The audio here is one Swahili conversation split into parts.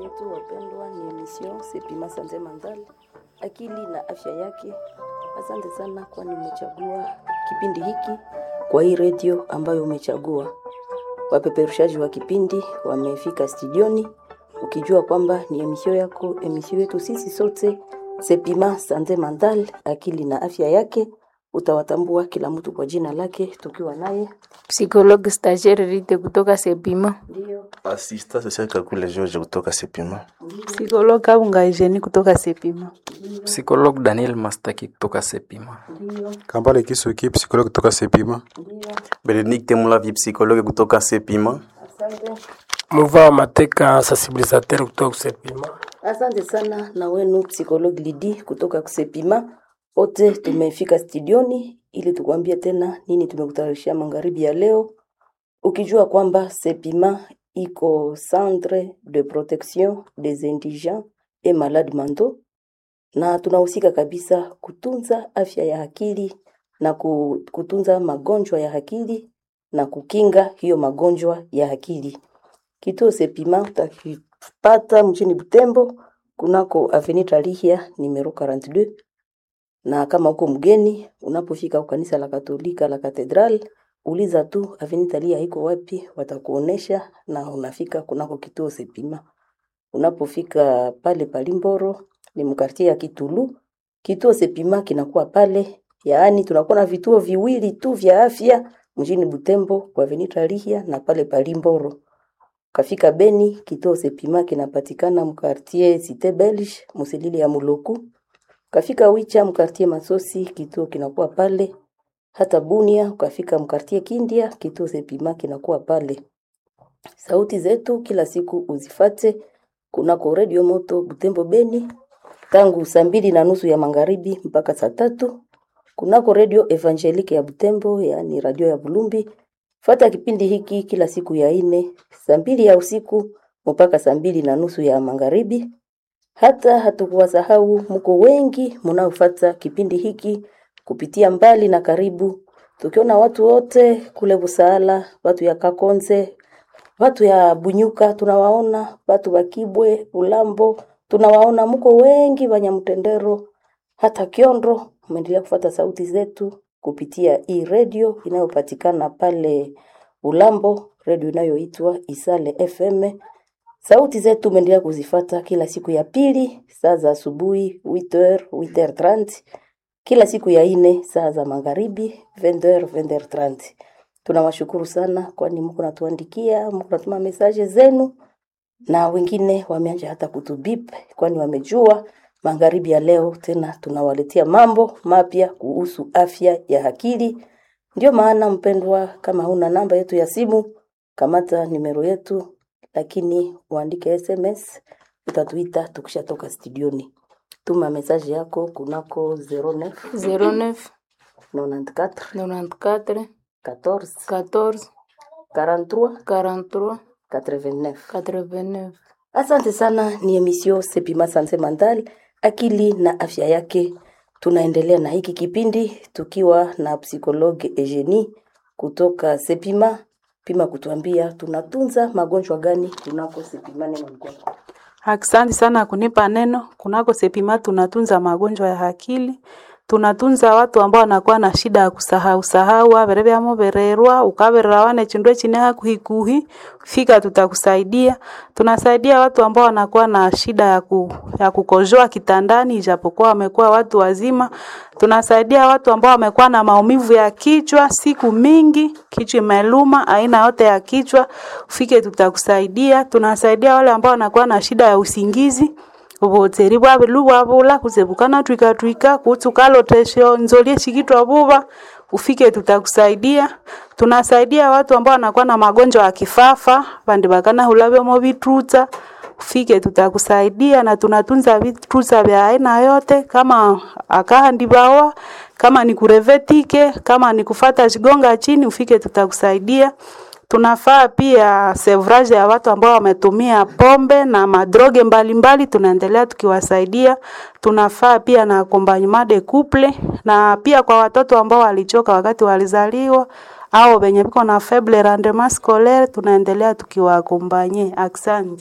yetu wapendwa, ni emission Sepima Santé Mentale, akili na afya yake. Asante sana kwani umechagua kipindi hiki kwa hii redio ambayo umechagua. Wapeperushaji wa kipindi wamefika studioni, ukijua kwamba ni emission yako, emission yetu sisi sote Sepima Santé Mentale, akili na afya yake. Utawatambua kila mtu kwa jina lake, tukiwa naye Psychologue stagiaire Rite kutoka Sepima. ndio Asista social Kakule George kutoka Sepima. Psikologue Kabunga Eugenie kutoka Sepima. Psychologue Daniel Mastaki kutoka Sepima. Kambale Kisuki, psikologi kutoka Sepima. Benedict Mulavi psychologue kutoka Sepima. asante. Muva Mateka sensibilisateur kutoka Sepima. Asante sana na wenu psikologi Lidi kutoka Kusepima. Wote tumefika studioni ili tukwambie tena nini tumekutayarishia magharibi ya leo, ukijua kwamba Sepima iko centre de protection des indigents et malades mentaux, na tunahusika kabisa kutunza afya ya akili na ku- kutunza magonjwa ya akili na kukinga hiyo magonjwa ya akili. Kituo Sepima utakipata mjini Butembo kunako Avenue Tarihia numero 42 na kama uko mgeni unapofika kanisa la Katolika la Katedral, uliza tu Avenue Tarihia iko wapi, watakuonesha na unafika kunako kituo Sepima. Unapofika pale Palimboro ni mkartie ya Kitulu, kituo Sepima kinakuwa pale, yaani tunakuwa na vituo viwili tu vya afya mjini Butembo kwa Avenue Tarihia na pale Palimboro. Kafika Beni, kituo Sepima kinapatikana mkartie Cité Belge, Musilili ya Muloku. Kafika Wicha, mkartie Masosi, kituo kinakuwa pale. Hata Bunia, ukafika mkartie Kindia, kituo Sepima kinakuwa pale. Sauti zetu kila siku uzifate kunako Radio Moto Butembo Beni tangu saa mbili na nusu ya magharibi mpaka saa tatu kunako Radio Evangelique ya Butembo, yaani radio ya Bulumbi. Fata kipindi hiki kila siku ya ine saa mbili ya usiku mpaka saa mbili na nusu ya magharibi. Hata hatukuwasahau, mko wengi mnaofuata kipindi hiki kupitia mbali na karibu, tukiona watu wote kule Busaala, watu ya Kakonze, watu ya Bunyuka tunawaona, watu wa Kibwe, Ulambo tunawaona, mko wengi Wanyamtendero, hata Kiondo. Umeendelea kufuata sauti zetu kupitia hii redio inayopatikana pale Ulambo, redio inayoitwa Isale FM. Sauti zetu umeendelea kuzifata kila siku ya pili saa za asubuhi 8h 8h30, kila siku ya ine saa za magharibi 20h 20h30. Tunawashukuru sana kwani mko natuandikia, mko natuma mesaje zenu na wengine wameanza hata kutubip kwani wamejua magharibi ya leo tena tunawaletea mambo mapya kuhusu afya ya akili. Ndio maana mpendwa, kama huna namba yetu ya simu, kamata nimero yetu, lakini uandike SMS, utatuita tukishatoka studioni. Tuma message yako kunako 09 09 94 94 14 14 43 43 89. 89. Asante sana, ni emission Sepima Santé Mentale, akili na afya yake. Tunaendelea na hiki kipindi tukiwa na psikologe Eugenie kutoka Sepima pima kutuambia tunatunza magonjwa gani kunako Sepima. Neno ni kwako. Asante sana kunipa neno. Kunako Sepima tunatunza magonjwa ya akili, tunatunza watu ambao wanakuwa na shida ya kusahau sahau avere vyamo vererwa ukaverera wane chindwe chine hakuhikuhi fika tutakusaidia. Tunasaidia watu ambao wanakuwa na shida ya, ku, ya kukojoa kitandani ijapokuwa wamekuwa watu wazima. Tunasaidia watu ambao wamekuwa na maumivu ya kichwa siku mingi, kichwa imeluma, aina yote ya kichwa, ufike tutakusaidia. Tunasaidia wale ambao wanakuwa na shida ya usingizi ubuteri bwabilu bwabula kuzebukana twika twika kutukalotesho nzolie shikitwa buba ufike tutakusaidia tunasaidia watu ambao wanakuwa na magonjwa ya kifafa bandi bakana hulabemo vitruta ufike tutakusaidia na tunatunza vitruta vya aina yote kama akahandi bawa kama ni kurevetike kama ni kufata shigonga chini ufike tutakusaidia Tunafaa pia sevrage ya watu ambao wametumia pombe na madroge mbalimbali, tunaendelea tukiwasaidia. Tunafaa pia na accompagnement de couple, na pia kwa watoto ambao walichoka wakati walizaliwa au wenye viko na faible rendement scolaire, tunaendelea tukiwaakompanye. Asante.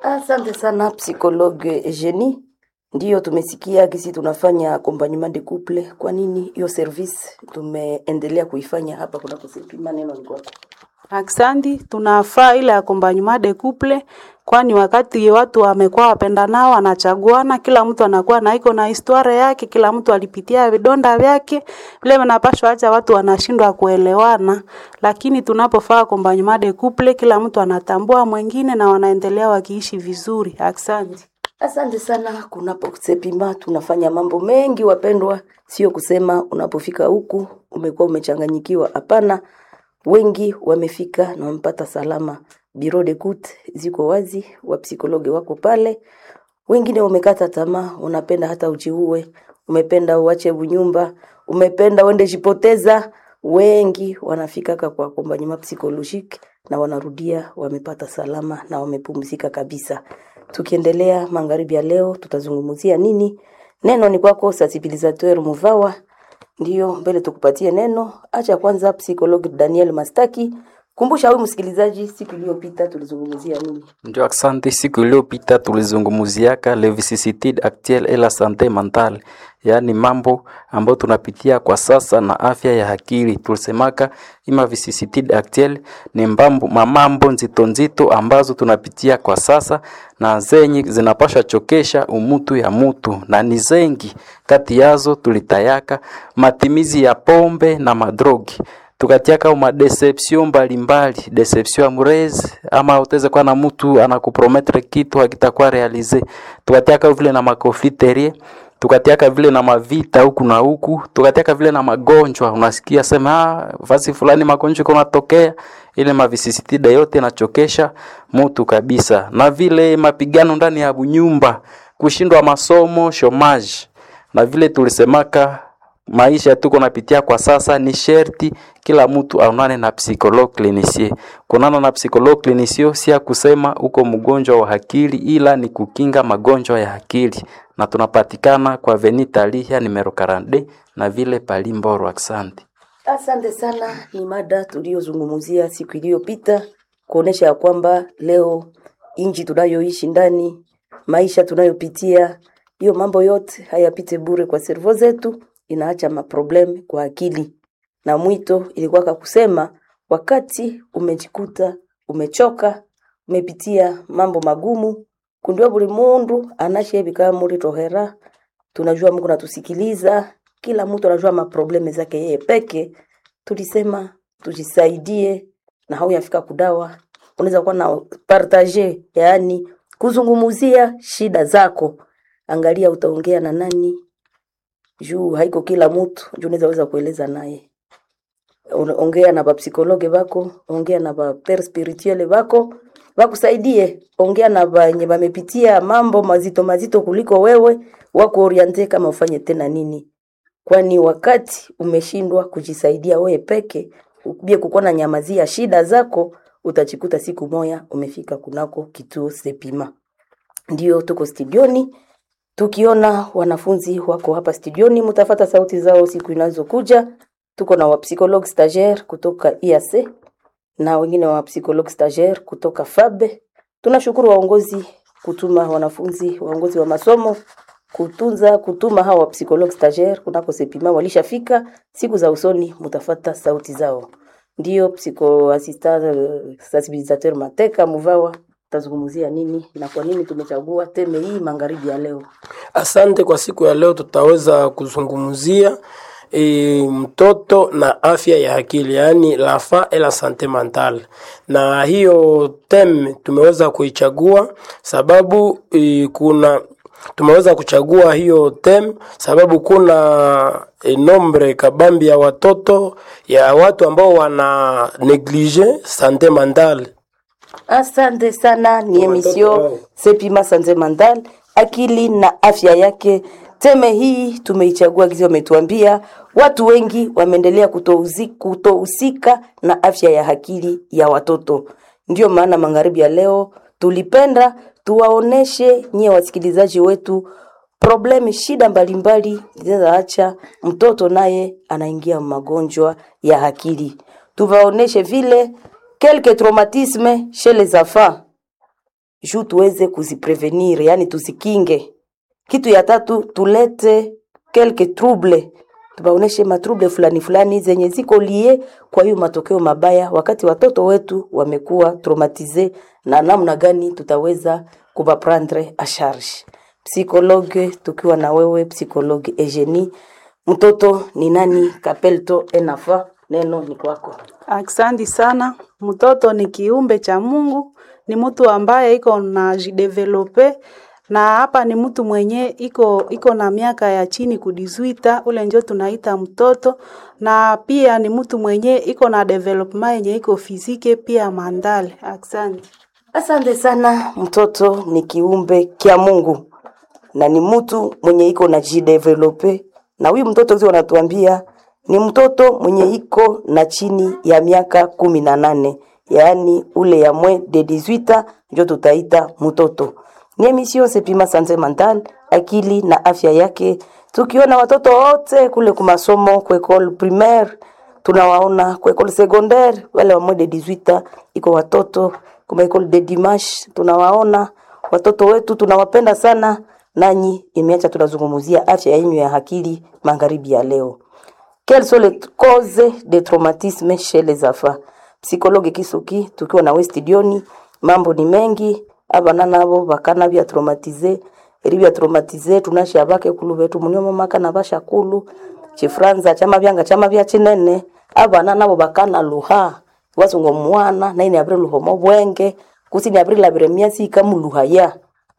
Asante sana psychologue Eugenie. Ndiyo tumesikia kisi tunafanya accompagnement de couple. Kwa nini hiyo service tumeendelea kuifanya hapa kunako Sepima? Neno ni kwako. Aksanti, tunafaa ile accompagnement de couple, kwani wakati watu wamekuwa wapendanao, wanachaguana, kila mtu anakuwa na iko na historia yake, kila mtu alipitia vidonda vyake, vile vinapashwa acha watu wanashindwa kuelewana, lakini tunapofaa accompagnement de couple, kila mtu anatambua mwingine na wanaendelea wakiishi vizuri. Aksanti. Asante sana. Kunapo Sepima tunafanya mambo mengi wapendwa, sio kusema unapofika huku umekuwa umechanganyikiwa. Hapana, wengi wamefika na wamepata salama. Bureau de coute ziko wazi, wapsikologe wako pale. Wengine wamekata tamaa, unapenda hata ujiue, umependa uache unyumba, umependa uende jipoteza. Wengi wanafikaka kwa accompagnement psychologique na wanarudia wamepata salama na wamepumzika kabisa. Tukiendelea magharibi ya leo, tutazungumzia nini? Neno ni kwako sensibilisateur Muvawa. Ndiyo, mbele tukupatie neno. Acha kwanza psychologue Daniel Mastaki. Kumbusha huyu msikilizaji, siku iliyopita tulizungumzia nini? Ndio, asante. Siku iliyopita tulizungumziaka le vicissitude actuelle et la santé mentale, yaani mambo ambayo tunapitia kwa sasa na afya ya akili. Tulisemaka ima vicissitude actuelle ni mbambo, mamambo nzito nzito ambazo tunapitia kwa sasa na zenye zinapasha chokesha umutu ya mutu, na ni zengi kati yazo tulitayaka matimizi ya pombe na madrogi tukatiaka ma deception mbalimbali, deception amoureuse, ama utaweza kuwa na mtu anakuprometre kitu hakitakuwa realize. Tukatiaka vile na makofiterie, tukatiaka vile na mavita huku na huku, tukatiaka vile na magonjwa. Unasikia sema ah, fasi fulani magonjwa kunatokea, ile mavisisitida yote nachokesha mtu kabisa, na vile mapigano ndani ya nyumba, kushindwa masomo, shomaji, na vile tulisemaka maisha tuko napitia kwa sasa, ni sherti kila mtu aonane na psychologue clinicien. Kunana na psychologue clinicien si ya kusema uko mgonjwa wa akili, ila ni kukinga magonjwa ya akili, na tunapatikana kwa Avenue Talia numero 42 na vile Palimboro. Asante. Asante sana. Ni mada tuliyozungumzia siku iliyopita, kuonesha ya kwamba leo inji tunayoishi ndani, maisha tunayopitia, hiyo mambo yote hayapite bure kwa servo zetu, inaacha maproblem kwa akili. Na mwito ilikuwa kusema, wakati umejikuta umechoka, umepitia mambo magumu, kundiwa buli mundu anashebika muri tohera. Tunajua Mungu natusikiliza, kila mtu anajua maprobleme zake yeye peke. Tulisema tujisaidie, na hauyafika kudawa, unaweza kuwa na partage, yaani kuzungumuzia shida zako. Angalia utaongea na nani, juu haiko kila mtu juu unaweza weza kueleza naye. Una- Ongea na bapsikologe bako, ongea na baper spirituele bako bakusaidie, ongea na benye bamepitia mambo mazito mazito kuliko wewe, wako oriente kama ufanye tena nini, kwani wakati umeshindwa kujisaidia wewe peke, ubie kukuwa na nyamazia shida zako, utajikuta siku moya umefika kunako kituo Sepima. Ndio tuko studioni tukiona wanafunzi wako hapa studioni, mtafata sauti zao siku inazokuja. Tuko na wapsychologue stagiaire kutoka IAC na wengine wa psychologue stagiaire kutoka FABE. Tunashukuru waongozi kutuma wanafunzi, waongozi wa masomo kutunza kutuma hawa psychologue stagiaire kunako Sepima, walishafika. Siku za usoni mtafata sauti zao. Ndio psycho assistant euh, sensibilisateur Mateka Muvawa, tazungumzia nini na kwa nini tumechagua teme hii magharibi ya leo? Asante. Kwa siku ya leo tutaweza kuzungumzia e, mtoto na afya ya akili, yaani la fa et la sante mentale, na hiyo tem tumeweza kuichagua sababu e, kuna tumeweza kuchagua hiyo tem sababu kuna e, nombre kabambi ya watoto ya watu ambao wana neglige sante mentale Asante sana, ni emission wao. Sepima Sanze Mandal, akili na afya yake. Teme hii tumeichagua gizi, wametuambia watu wengi wameendelea kutouzi- kutohusika na afya ya akili ya watoto. Ndio maana magharibi ya leo tulipenda tuwaoneshe nyie wasikilizaji wetu problemi, shida mbalimbali zinazaacha mtoto naye anaingia magonjwa ya akili. Tuwaoneshe vile quelques traumatismes chez les enfants juu tuweze kuziprevenir, yani tuzikinge. Kitu ya tatu tulete quelque trouble, tubaoneshe matrouble fulani fulani zenye ziko lie kwa hiyo matokeo mabaya, wakati watoto wetu wamekuwa traumatize, na namna gani tutaweza kubaprendre a charge. Psikologe tukiwa na wewe psikologe Eugenie, mtoto ni nani? Kapelto enafa, neno ni kwako. Aksanti sana. Mtoto ni kiumbe cha Mungu, ni mtu ambaye iko na jidevelope na hapa ni mtu mwenye iko iko na miaka ya chini kudizwita, ule njo tunaita mtoto, na pia ni mtu mwenye iko na development yenye iko fizike pia mandale. Aksanti. Asante sana. Mtoto ni kiumbe kya Mungu na ni mtu mwenye iko na jidevelope, na huyu mtoto zio wanatuambia ni mtoto mwenye iko na chini ya miaka kumi na nane yaani ule ya mwe de 18 njo tutaita mtoto. Ni emission Sepima Sante Mental, akili na afya yake, tukiona watoto wote kule kumasomo kwa école primaire tunawaona kwa école secondaire wale wa mwe de 18 iko watoto kuma école de dimanche tunawaona watoto wetu tunawapenda sana nanyi imeacha tunazungumzia afya yenu ya akili magharibi ya leo quelles sont les causes de traumatisme chez les enfants psychologue kisuki tukiwa na studioni mambo ni mengi abana nabo bakana bya traumatize eri bya traumatize tunasha bake kulu betu munyo mamaka na bashakulu chifranza chama byanga chama bya chinene abana nabo bakana luha wasungo mwana naine abre luhomo bwenge kusini abre labire miasi kamuluha ya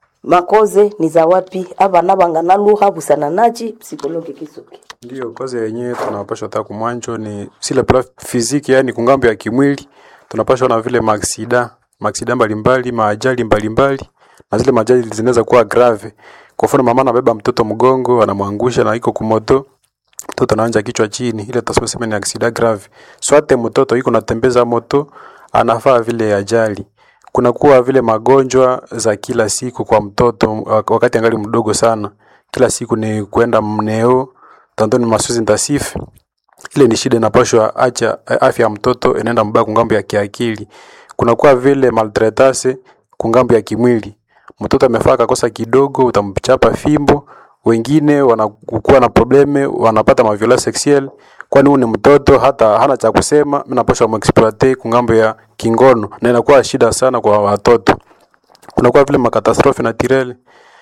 makoze ni za wapi abana bangana luha busana nachi psikologi kisuki Ndio kazi yenyewe tunapashwa taka kumwanjo ni sile plan fiziki, yani kungambo ya kimwili tunapashwa na vile maaksida maaksida mbalimbali maajali mbalimbali na zile majali zinaweza kuwa grave. Kwa mfano mama anabeba mtoto mgongo anamwangusha na iko kumoto mtoto anaanja kichwa chini, ile tutasema sema ni aksida grave. Swate mtoto iko natembeza moto anafaa vile ajali. Kuna kuwa vile magonjwa za kila siku kwa mtoto wakati angali mdogo sana. Kila siku ni kwenda mneo tanto ni masozi intensif ile ni shida inapashwa acha afya ya mtoto inaenda mbaya kungambo ya kiakili. Kunakuwa vile maltretance kungambo ya kimwili. Mtoto amefaa kakosa kidogo, utamchapa fimbo. Wengine wanakuwa na probleme, wanapata maviola sexuel, kwani huyu ni mtoto hata hana cha kusema, mimi napaswa muexploite kungambo ya kingono, na inakuwa shida sana kwa watoto. Kunakuwa vile makatastrofe naturelle,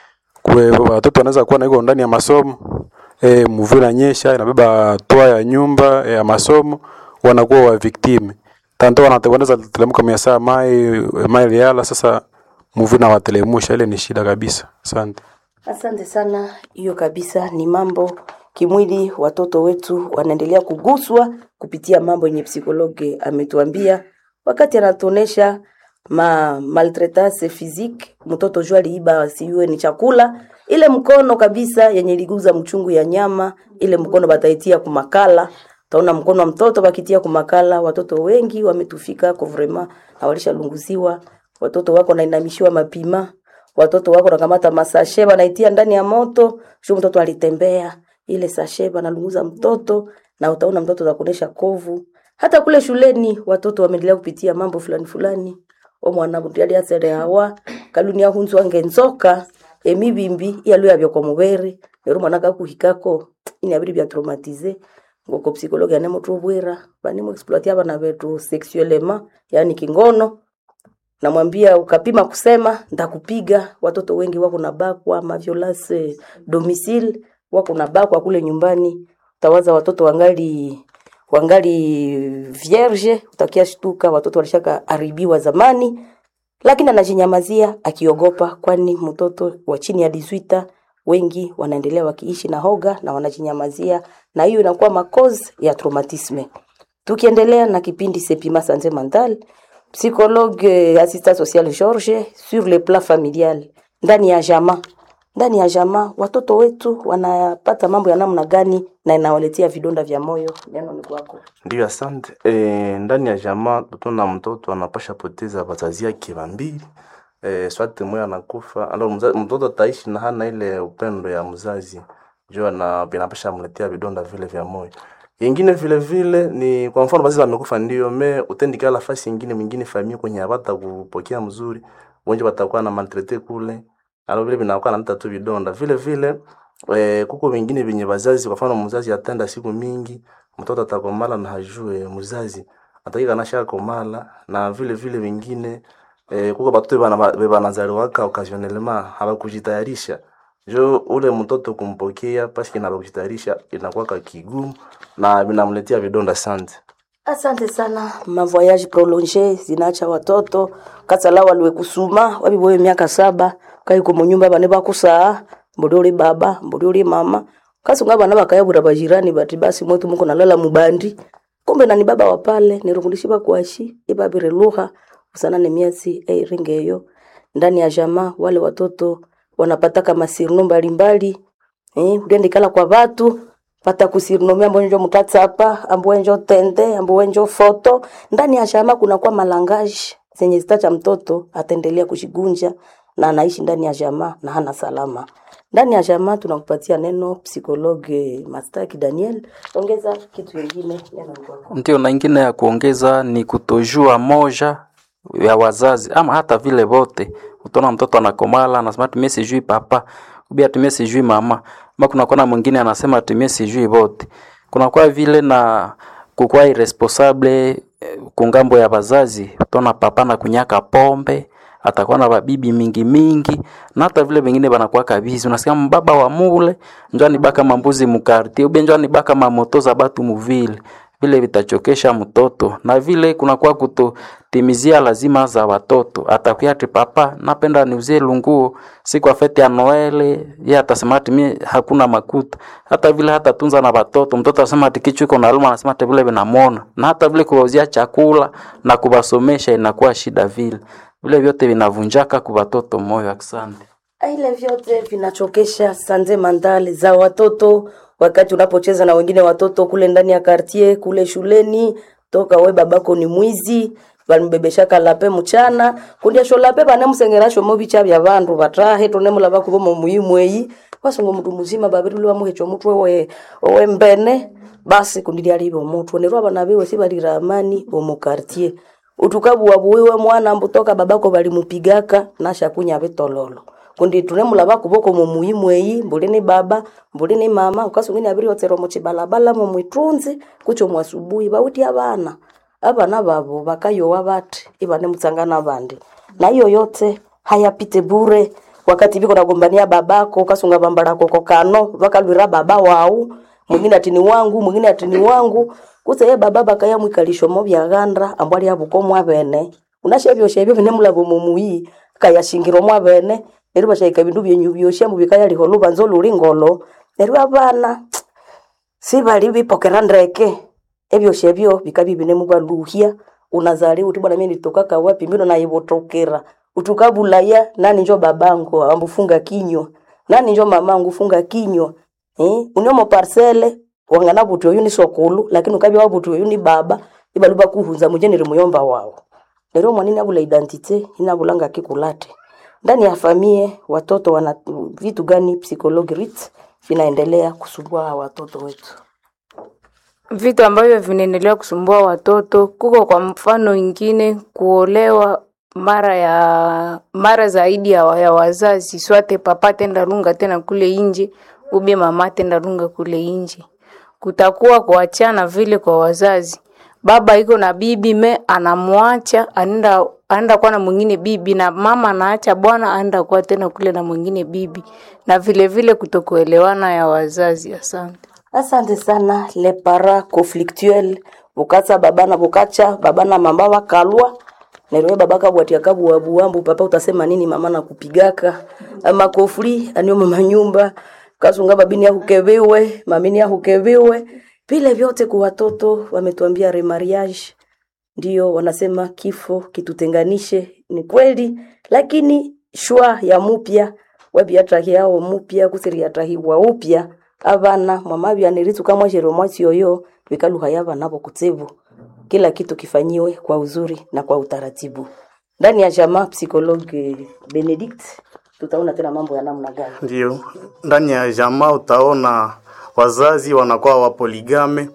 kwa watoto wanaweza kuwa na iko ndani ya masomo e, mvua inanyesha inabeba toa ya nyumba ya masomo, wanakuwa wa victime tanto wanaweza telemuka mia saa mai mai liala. Sasa mvua inawatelemusha, ile ni shida kabisa. Asante. Asante sana. Hiyo kabisa ni mambo kimwili, watoto wetu wanaendelea kuguswa kupitia mambo yenye psikologe ametuambia wakati anatuonesha ma maltraitance physique. Mtoto jua aliiba siwe ni chakula, ile mkono kabisa yenye liguza mchungu ya nyama, ile mkono bataitia kumakala taona mkono wa mtoto bakitia kumakala. Watoto wengi wametufika kwa vrema na walishalunguziwa. Watoto wako nainamishiwa mapima watoto wako nakamata masashe banaitia ndani ya moto, sio mtoto alitembea ile sashe banalunguza mtoto, na utaona mtoto atakuonesha kovu. Hata kule shuleni watoto wameendelea kupitia mambo fulani fulani. O mwana mutiali asere hawa kalunia hunzu wange nzoka emibimbi yalu yabyo kwa mubere lero mwana kakuhikako ini abiri bya traumatize ngoko psikologi ane muthu bwira bani mu exploit abana betu sexuellement yani kingono namwambia ukapima kusema ndakupiga. Watoto wengi wako na bakwa maviolence domicile, wako na bakwa kule nyumbani. Utawaza watoto wangali wangali vierge, utakia shtuka watoto walishaka haribiwa zamani, lakini anajinyamazia akiogopa, kwani mtoto wa chini ya 18 wengi wanaendelea wakiishi na hoga na wanajinyamazia, na hiyo inakuwa makozi ya traumatisme. Tukiendelea na kipindi Sepima Sante Mental, psychologue assistant social George sur le plan familial, ndani ya jamaa ndani ya jamaa watoto wetu wanapata mambo ya namna gani na inawaletea vidonda vya moyo? Neno ni kwako. Ndio, asante. E, ndani ya jamaa tutaona mtoto anapasha poteza wazazi yake wambili e, swate moya anakufa alo mtoto ataishi na hana ile upendo ya mzazi jua na vinapasha mletea vidonda vile vya moyo. Ingine vile vile ni kwa mfano basi wamekufa ndio me utendikala nafasi ingine mwingine famia kwenye hapata kupokea mzuri wengi watakuwa na maltraite kule alo vile vinakuwa naleta tu vidonda vile vile eh, kuko vingine vyenye wazazi kwa mfano mzazi atenda siku mingi mtoto atakomala na hajue mzazi atakika nasha komala na vile vile vingine eh, kuko batoto bana banazaliwaka occasionnellement hawakujitayarisha jo ule mtoto kumpokea paske na kujitayarisha inakuwa kigumu na vinamletea vidonda sante Asante sana. Mavoyage prolonge zinaacha watoto kasala waliwe kusuma wabiboye miaka saba kaiko munyumba bane bakusaa mbodi uli baba mbodi uli mama kasunga bana bakayabura bajirani bati basi mwetu muko nalala mubandi kumbe nani baba wa pale nirungulishi bakwashi ibabire lugha usana ne miezi eiringeyo ndani ya jamaa wale watoto wanapata kama sirno mbalimbali eh uliendikala kwa watu pata kusirinomia ambo njo mutatsapa ambo njo tende ambo njo foto ndani ya jamaa kuna kwa malangaji zenye zitacha mtoto ataendelea kushigunja na anaishi ndani ya jamaa na hana salama ndani ya jamaa tunakupatia neno psikologe Mastaki Daniel ongeza kitu kingine neno kwako Ndio, na ingine ya kuongeza ni kutojua moja ya wazazi ama hata vile vote. Utaona mtoto anakomala anasema tumie sijui papa ubia tumie sijui mama, ama kunakuwa na mwingine anasema tumie sijui vote. Kunakuwa vile na kukuwa irresponsable eh, kungambo ya wazazi. Utaona papa na kunyaka pombe atakuwa na babibi mingi mingi na hata vile vingine banakuwa kabizi unasikia mbaba wa mule njani baka mambuzi mukarti ube njani baka mamoto za batu muvile vile vitachokesha mtoto na vile kunakuwa kutotimizia lazima za watoto atakuya ati papa napenda niuzie lunguo siku ya fete ya noele ye atasema ati mie hakuna makuta hata vile hata tunza na watoto mtoto asema ati kichwa iko naluma anasema ati vile vinamwona na hata vile kuwauzia chakula na kuwasomesha inakuwa shida vile vile vyote vinavunjaka kwa watoto moyo asante ile vyote vinachokesha sanze mandali za watoto wakati unapocheza na wengine watoto kule ndani ya kartie kule shuleni toka we babako ni mwizi balimbebeshaka lape mchana kundiasho lape banemusengerasho mobicha bya bandu batahe tonemula bakubomo muimweyi wasungu mndu muzima babiri lwa muhecho mutwe we we mbene basi kundilia libo mutwe nerwa abana biwe sibalira amani omu kartie utukabuwa buwiwe mwana mbutoka babako balimupigaka nasha kunya bitololo kundi tunemula bakuboko mu muimweyi mbuli ni baba mbuli ni mama ukasungini abiri otsero mu chibalabala mu mwitunzi kucho mwasubuhi bawiti abana abana babo bakayowa bati ibane mutsangana bandi na hiyo yote hayapite bure wakati biko nagombania babako ukasunga bambala koko kano bakalwira baba wau mwingine ati ni wangu mwingine ati ni wangu kuse ye baba bakaya mwikalisho mo byaganda ambwali abuko mwabene unashebyo shebyo binemulabo mumuyi kayashingiro mwabene neryo bashayika bindu byenyu byosha mubikaya liho lubanzo luli ngolo neryo abana sibali bipokera ndeke ebyo shebyo bikabi binemubaluhya unazali uti bwana mimi nitoka kawapi mbino naibotokera utukabulaya nani njo babangu ambufunga kinywa nani njo mamangu funga kinywa eh unyomo parcele wangana buti oyu ni sokulu lakini ukabi wa buti oyu ni baba ibaluba kuhunza mujenere muyomba wao lero mwanini abula identite inabulanga kikulate ndani ya famie watoto wana vitu gani psychology rit vinaendelea kusumbua hawa watoto wetu vitu ambavyo vinaendelea kusumbua watoto kuko kwa mfano ingine kuolewa mara ya mara zaidi ya, wa- ya wazazi swate papa tenda lunga tena kule inje ube mama tenda lunga kule inje kutakuwa kuachana vile kwa wazazi baba iko na bibi me anamwacha anaenda anaenda kuwa na mwingine bibi na mama anaacha bwana anaenda kuwa tena kule na mwingine bibi na vile vile kutokuelewana ya wazazi asante asante sana le para conflictuel bukatsa baba na bukacha baba na mama wakalwa nerwe baba kabwatia kabuwabuwambu papa utasema nini mama na kupigaka ama kofri anio mama nyumba kasunga babini yahukeviwe mamini yahukeviwe vile vyote kwa watoto wametuambia remariage ndio wanasema kifo kitutenganishe ni kweli lakini shwa ya mupya wabiatahi yao mupya kusiriatahiwa upya abana mwamabyaniritu mwashero mwasi yoyo bikaluha yabana bo kutsevu kila kitu kifanyiwe kwa uzuri na kwa utaratibu ndani ya jamaa psikologe benedict tutaona tena mambo ya namna gani Ndio, ndani ya jamaa utaona wazazi wanakuwa wapoligame,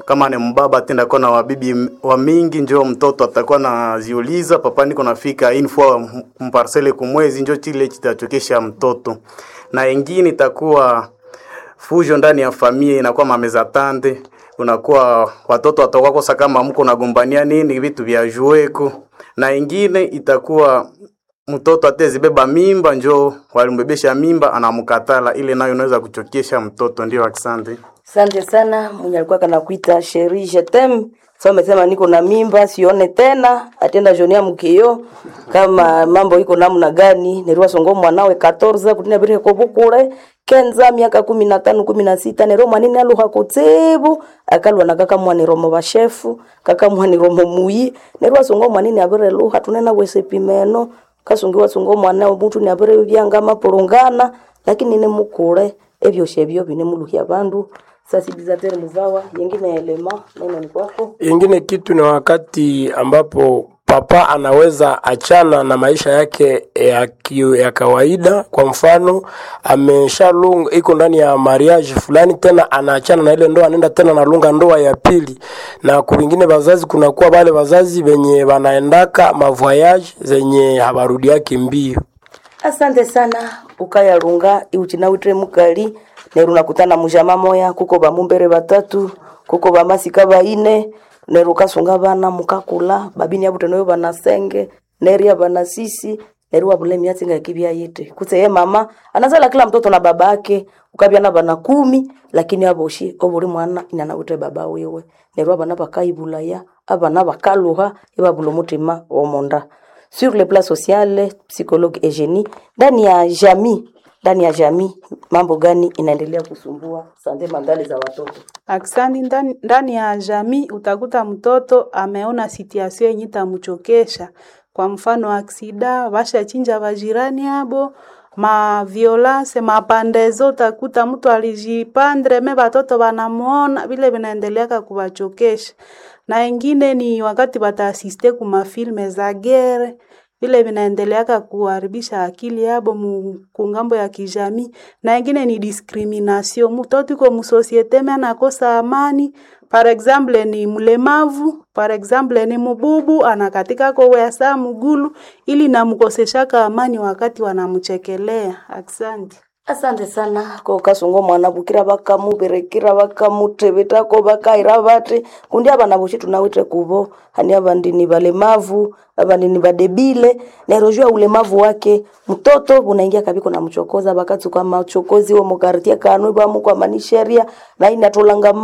kama ni mbaba tenda kuwa na wabibi wa mingi, njo mtoto atakuwa naziuliza papa, niko nafika info mparcele kumwezi, njo chile kitachokesha mtoto, na ingine itakuwa fujo ndani ya familia, inakuwa mameza tande, unakuwa watoto watakuwa kosa kama mko nagombania nini vitu vya jueko, na ingine itakuwa mtoto atezibeba mimba, njo walimbebesha mimba anamkatala, ile nayo inaweza kuchokesha mtoto. Ndio, asante. Asante sana mwenye alikuwa kanakuita Sheri Jetem. Sasa umesema niko na mimba sione tena, atenda jonia mkio kama mambo iko namna gani? Nerwa songo mwanawe 14 kutina bire ko bukure kenza miaka 15 16 nero manini aluha kutsebu akalwa na kaka mwani romo bashefu kaka mwani romo muyi nerwa songo mwanini abire luha tunena wese pimeno kasungiwa songo mwana omuntu ni abire byanga mapulungana lakini ne mukure ebyo shebyo bine muluhya bandu sensibilisateur muzawa yengine elema neno ni kwako Ingine kitu ni wakati ambapo papa anaweza achana na maisha yake ya, ki- ya kawaida. Kwa mfano ameshalunga iko ndani ya mariage fulani, tena anaachana na ile ndoa, anaenda tena nalunga ndoa ya pili. Na kuvingine vazazi, kunakuwa wale wazazi wenye wanaendaka mavoyage zenye habarudi yake mbio. asante sana ukayalunga iuchinawitre mukali neru nakutana mujama moya kuko bamumbere batatu kuko bamasika baine neru kasunga bana mukakula babini abute noyo banasenge neria banasisi neru wabule miatsi nga kibya yete kutse ye mama anazala kila mtoto na babake ukabya na bana kumi lakini aboshi obuli mwana inanawite baba wewe neru abana bakaibulaya abana bakaluha ibabula omutima womonda sur le plan social psychologue Eugenie ndani ya jamii ndani ya jamii mambo gani inaendelea kusumbua sande mandali za watoto Aksani ndani, ndani ya jamii utakuta mtoto ameona situation yenye itamchokesha. Kwa mfano aksida, bashachinja bajirani abo, ma violence, mapandezo, utakuta mtu alijipandre me batoto banamuona vile vinaendeleaka kuwachokesha. Na ingine ni wakati bataasiste kuma filme za gere vile vinaendeleaka kuharibisha akili yabo mu- kungambo ya kijamii, na ingine ni discrimination. Mtoto iko musosiete me anakosa amani, par exemple ni mlemavu, par exemple ni mububu, anakatika kowesa mugulu, ili namkoseshaka amani wakati wanamchekelea. Asante. asante sana ko kasungo mwana bukira bakamuberekira bakamutebetako bakaira bate kundi abana boshi tunawite kubo hani abandi ni balemavu abandi ni badebile nerojua ulemavu wake mtoto unaingia kabiko na mchokoza bakatsuka machokozi wo mukartia kanwe bamu kwa manisheria na inatolanga